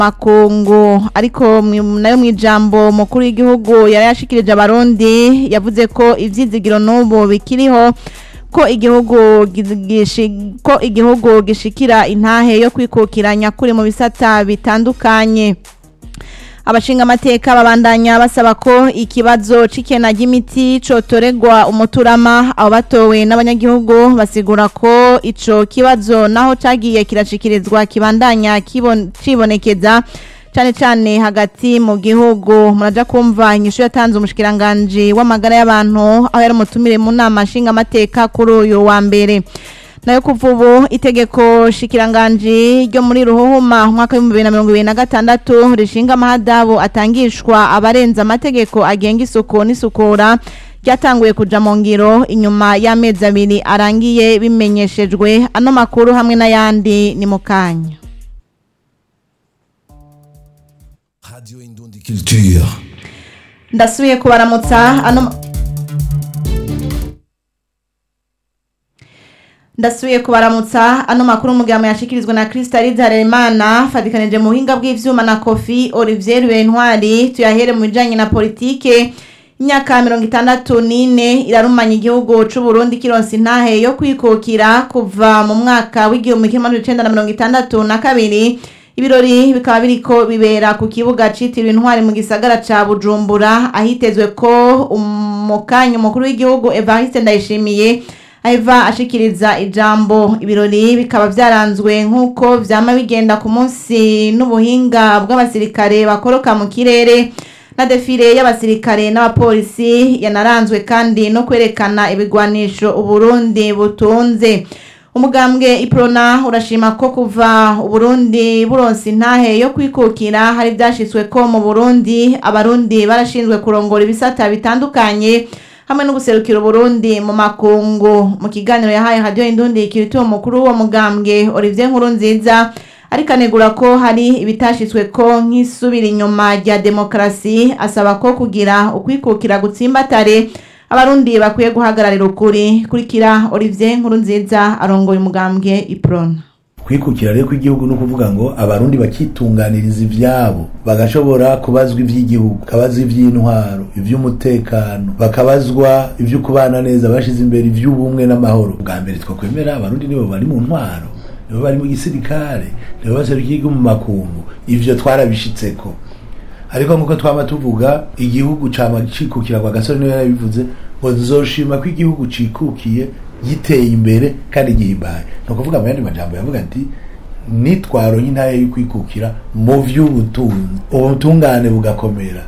makungu ariko mwi- nayo mu ijambo mukuru w'igihugu yari yashikirije abarundi yavuze ko ivyizigiro n'ubu bikiriho ko igihugu gi- gishi- ko igihugu gishikira intahe yo kwikukira nyakuri mu bisata bitandukanye abashinga amateka babandanya basaba ko ikibazo c'ikena ry'imiti cotoregwa umuturama abo batowe n'abanyagihugu basigura ko ico kibazo naho cagiye kirashikirizwa kibandanya kibon- cibonekeza cane cane hagati mu gihugu muraja kumva inyishu yatanze umushikiranganji w'amagara y'abantu aho yari umutumire mu nama nshinga amateka kuri uyu wa mbere nayo kuva ubu itegeko shikiranganji ryo muri ruhuhuma umwaka w'ibihumbi bibiri na mirongo ibiri na gatandatu rishinga amahadabu atangishwa abarenza amategeko agenga isuku n'isukura ryatanguye kuja mu ngiro inyuma y'amezi abiri arangiye bimenyeshejwe ano makuru hamwe n'ayandi ni mu kanya Radio Indundi Culture. ndasubiye kubaramutsa ano ndasubiye kubaramutsa ano makuru umugabo yashikirizwa na Crystalise Harerimana fatikanije mu buhinga bw'ivyuma na Kofi Olivier Bentwari tuyahere mu bijanye na politike imyaka mirongo itandatu n'ine irarumanya igihugu c'u Burundi kironsa intahe yo kwikukira kuva mu mwaka w'igihumbi kimwe amajana icenda na mirongo itandatu na kabiri ibirori bikaba biriko bibera ku kibuga citiriwe intwari mu gisagara ca Bujumbura ahitezwe ko umukanyi umukuru w'igihugu Evariste Ndayishimiye Eva ashikiriza ijambo ibirori bikaba vyaranzwe nk'uko vyama bigenda ku munsi n'ubuhinga bw'abasirikare bakoroka mu kirere na defile y'abasirikare n'abapolisi yanaranzwe kandi no kwerekana ibigwanisho Uburundi butunze umugambwe iprona urashima ko kuva uburundi buronsa intahe yo kwikukira hari vyashitswe ko mu burundi abarundi barashinzwe kurongora ibisata bitandukanye hamwe no guserukira uburundi mu makungu mu kiganiro yahaye radio indundi kirituwe mukuru w'uwo mugambwe olivier nkuru nziza ariko anegura ko hari ibitashitswe ko nk'isubira inyuma rya demokarasi asaba ko kugira ukwikukira gutsimbatare abarundi bakwiye guhagararira ukuri kurikira olivier nkuru nziza arongoye umugambwe iprona kwikukira rero kw'igihugu ni ukuvuga ngo abarundi bakitunganiriza ivyabo bagashobora kubazwa ivy'igihugu bakabazwa ivy'intwaro ivy'umutekano bakabazwa ivyo kubana neza bashize imbere ivy'ubumwe n'amahoro bwa mbere twakwemera abarundi nibo bari mu ntwaro nibo bari mu gisirikare nibo baserukiye igihugu mu makungu ivyo twarabishitseko ariko nkuko twama tuvuga igihugu cama cikukira kwa gasore niwe yarabivuze ngo nzoshima ko igihugu cikukiye giteye imbere kandi gihimbaye ni ukuvuga mu yandi majambo yavuga ati nitwaronye intare yo kwikukira mu vy'ubutunzi ubutungane bugakomera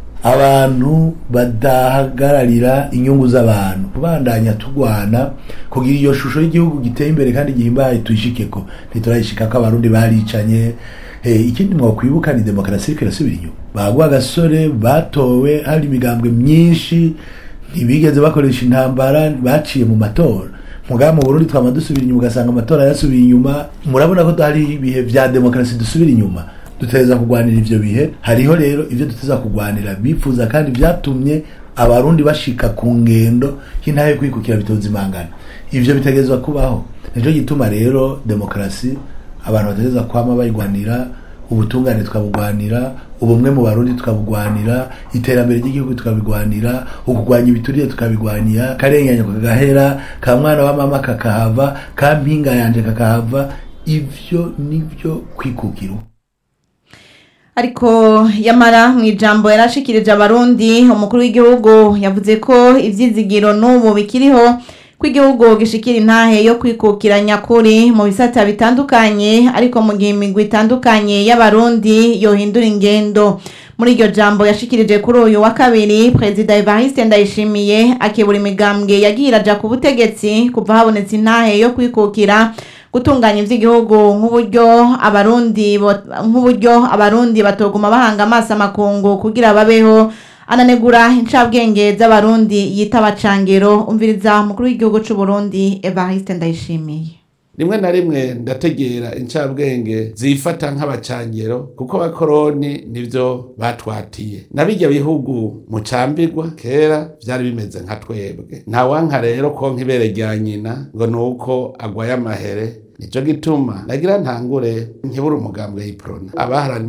abantu badahagararira inyungu z'abantu kubandanya tugwana kugira iyo shusho y'igihugu giteye imbere kandi gihimbaye tuyishikeko ntiturayishikako abarundi baricanye Eh, ikindi mwakwibuka ni demokarasi iriko irasubira inyuma bagwa agasore batowe hari imigambwe myinshi ntibigeze bakoresha intambara baciye mu matora mugaba mu burundi twama dusubira inyuma ugasanga amatora yasubiye inyuma murabona ko hari ibihe vya demokarasi dusubira inyuma duteza kugwanira ivyo bihe hariho rero ivyo duteza kugwanira bifuza kandi vyatumye abarundi bashika ku ngendo y'intahe yo kwikukira bitoza imangana ivyo bitegerezwa kubaho nico gituma rero demokarasi abantu bategereza kwama bayigwanira ubutungane tukabugwanira ubumwe mu barundi tukabugwanira iterambere ry'igihugu tukabigwanira ukugwanya ibiturire tukabigwanira karenganya kakagahera ka mwana wa mama kakahava ka mpinga yanje kakahava ivyo nivyo kwikukira ariko yamara mu ijambo yarashikirije abarundi umukuru w'igihugu yavuze ko ivyizigiro n'ubu bikiriho ko igihugu gishikira intahe yo kwikukira nyakuri mu bisata bitandukanye ariko mu gihe imigwi itandukanye y'abarundi yohindura ingendo muri iryo jambo yashikirije kuri uyu wa kabiri perezida evariste ndayishimiye akebura imigambwe yagiye iraja ku butegetsi kuva habonetse intahe yo kwikukira gutunganya ivy'igihugu nk'uburyo abarundi bo- nk'uburyo abarundi batoguma bahanga amaso amakungu kugira babeho ananegura incabwenge z'abarundi yita abacangero umviriza umukuru w'igihugu c'u Burundi Evariste Ndayishimiye rimwe na rimwe ndategera incabwenge zifata nk'abacangero kuko abakoroni nivyo batwatiye na birya bihugu mucambirwa kera vyari bimeze nka twebwe ntawanka rero konka ibere rya nyina ngo nuko agwaye amahere nico gituma nagira ntangure nkibura umugambwe y'iprona abaharaniye